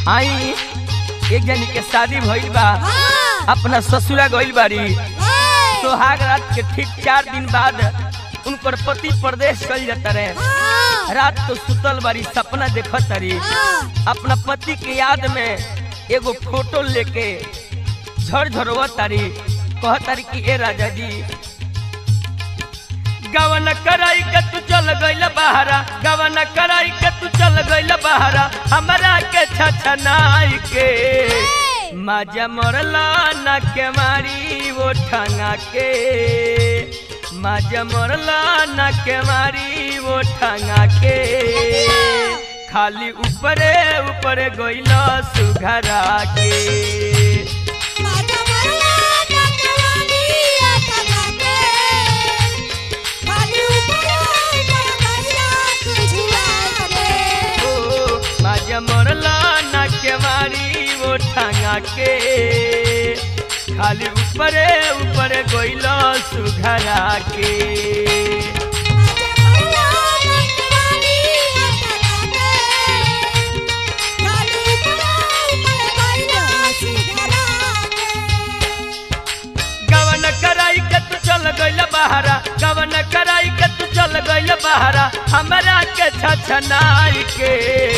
आई एक जनी के शादी भइल बा हाँ अपना ससुरा गइल बारी हाँ सोहाग रात के ठीक चार दिन बाद उनकर पति प्रदेश चल जाता रहे हाँ रात तो सुतल बारी सपना देखत तारी हाँ अपना पति के याद में एगो फोटो लेके झर झरवा तारी कह तारी कि ए राजा जी गवन कराई के तू चल गइल बहारा गवन कराई के तू चल गइल बहारा हमरा के छछनाई के माजा मरला न के मारी वो ठंगा के माजा मरला न के मारी वो ठंगा के खाली ऊपरे ऊपरे गइल सुघरा के माता मरला ना कवानी आता गाके खाली ऊपर ऊपर गइला तुझुआ के ओ माजा मरला न के मारी वो ठंगा के खाली ऊपरे ऊपरे गइल सुघरा के माता मरला ना कवानी आता गाके खाली ऊपर ऊपर गइला सुधरा के गवन कराई के तू चल गइल बहारा गवन कराई के तू चल गइल बहारा हमरा के छछनाई के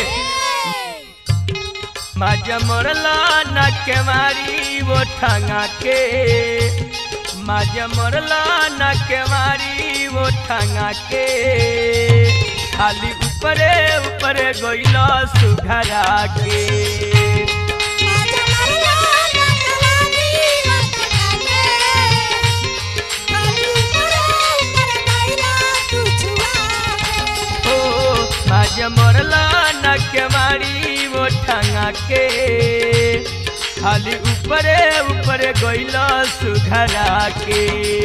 माजा मरला न के मारी वो ठंगा के माजा मरला न के मारी वो ठंगा के खाली ऊपरे ऊपरे गइल सुघरा के माता मरला ना कवानी आता गाके खाली ऊपर ऊपर गइला तुझुआ के हो माजा मरला न के मारी वो ठंगा के खाली ऊपरे ऊपरे गइल सुघरा के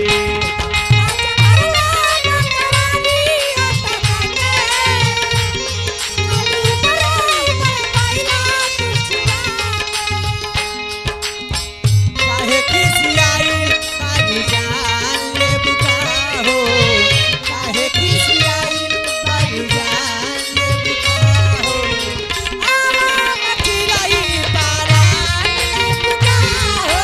काहे खिसियाई बाबू जान ले बुका हो काहे खिसियाई बाबू जान ले बुका हो चिराई पारा ले बुका हो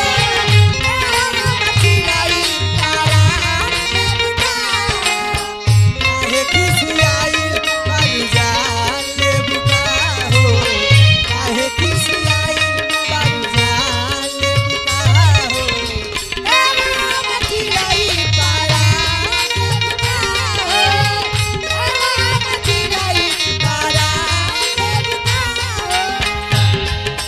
चिराई पारा ले बुका काहे खिसियाई बाबू जान ले बुका हो काहे खिसियाई बाबू जान ले बुका हो चिराई पारा ले बुका हो चिराई पारा ले बुका हो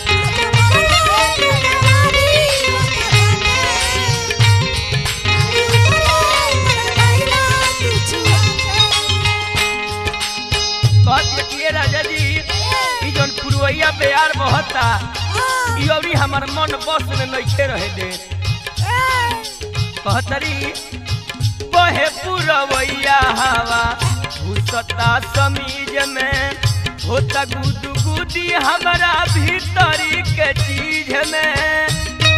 कहत कि राजा जी ई जौन पुरवैया बेयार बहता ई अभी हमार मन बस में नइखे रहे दे कहतरी बहे पुरवैया हवा घुसता समीज में होता गुदू गुदी हमारा भीतरी के चीज में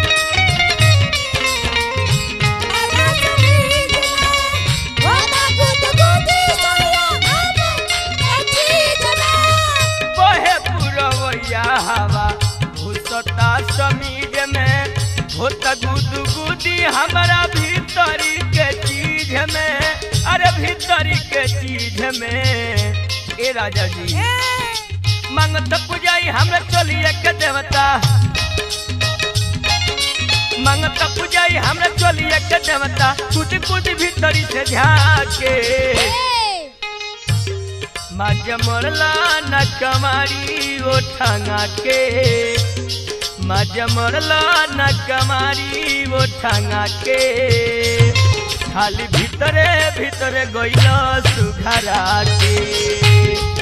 बहे पुरवैया हवा घुसता समीज में होता गुदू गुदी हमारा भीतरी के चीज में अरे भीतरी के चीज में ए राजा जी मंगत पुजाई हमरा चलिए के देवता मंगत पुजाई हमरा चलिए के देवता कुछ कुछ भीतरी से झाके माज मरला न कमारी ओ ठंगा के माज मरला न कमारी ओ ठंगा के खाली भीतरे भीतरे गइल सुघरा के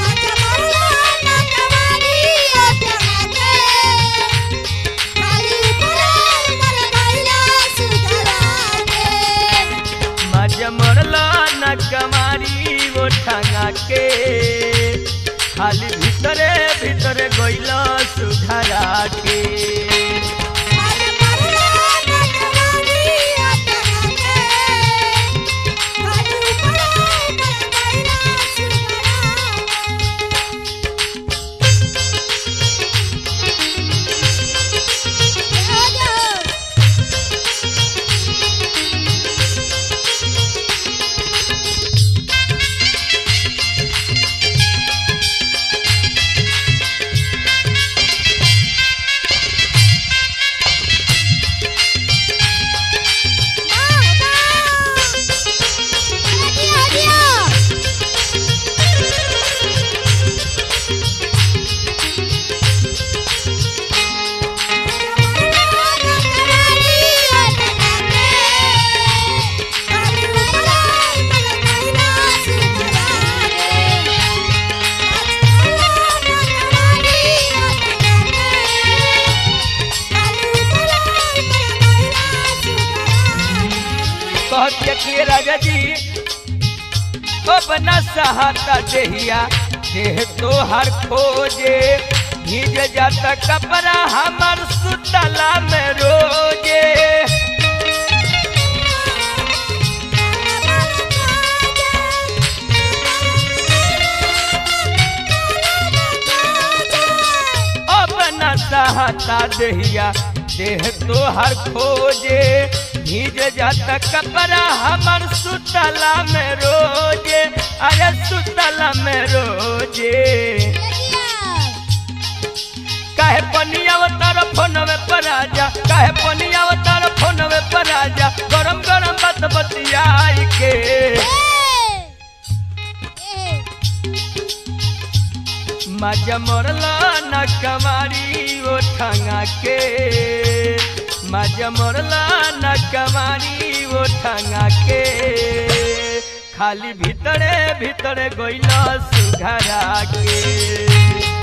माज मरला न कमारी ओ ठंगा के खाली भीतरे भीतरे गइल सुघरा के Thank you. अब न सहता देहिया देह तोहर खोजे भीज जाता कपड़ा हमर सुतला में रोजे अब न सहता देहिया देह तोहर खोजे भीज जाता कपड़ा हमर सुतला में रोजे अरे सुतला में रोजे काहे पनिया तार फोनवे पर आजा काहे पनिया तार फोनवे पर आजा गरम गरम बात बतियाई के मजा मरला न कमारी ओ ठंगा के मजा मरला न कमारी ओ ठंगा के खाली भीतरे भीतरे गइला सुघरा के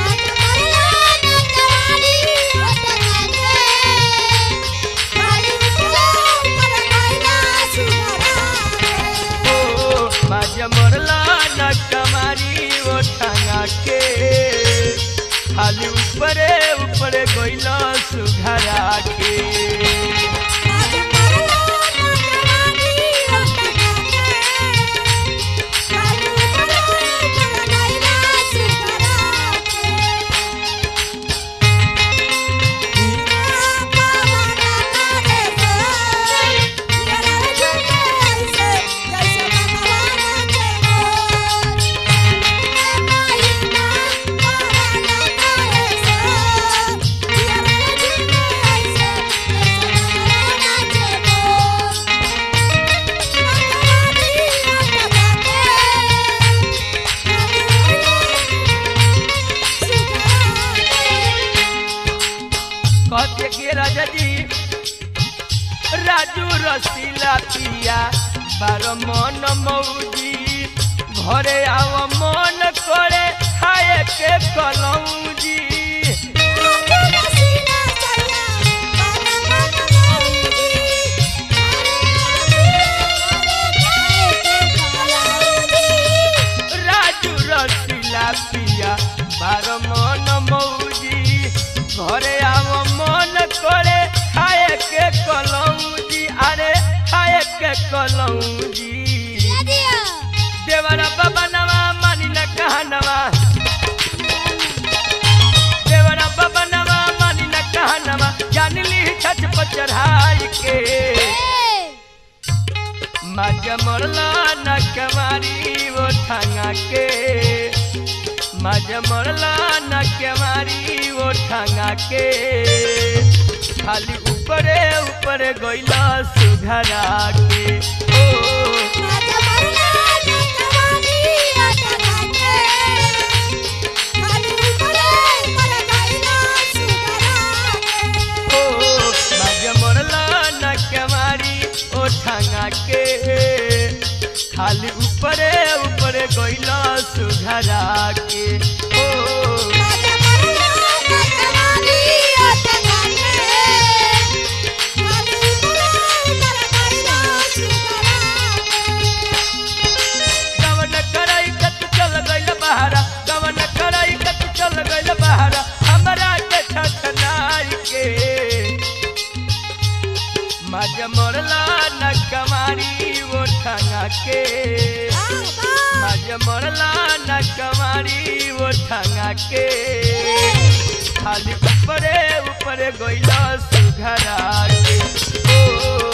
ओ माझ्या मरला न कमारी ओ ठंगा के खाली ऊपरे ऊपरे गइला सुघरा के कहते के राजा जी राजू रसीला पिया बार मन मौजी घरे आव मन करे खाए के कलौजी राजू रसीला पिया बार मन मौजी घरे आव मन करे खाए के कलौजी अरे खाए के कलौजी देवरा बाबा नवा मानी न कहनवा देवरा बाबा नवा मानी न कहनवा जान ली छत पर चढ़ाई के मजा मरला न कमारी वो ठंगा के मजा मरला न कमारी वो ठंगा के खाली ऊपरे ऊपरे गइला सुघरा के ओ ओ मजा मरला न कमारी ओ ठंगा के खाली ऊपरे ऊपरे गइला सुघरा के ओ गवन कराई के तू चल गइल बहारा गवन कराई के तू चल गइल बहारा हमरा के छछनाई के मजा मरला न कमारी वो ठंगा के मजा मरला न कमारी वो ठंगा के खाली ऊपरे ऊपरे गइला सुघरा के ओ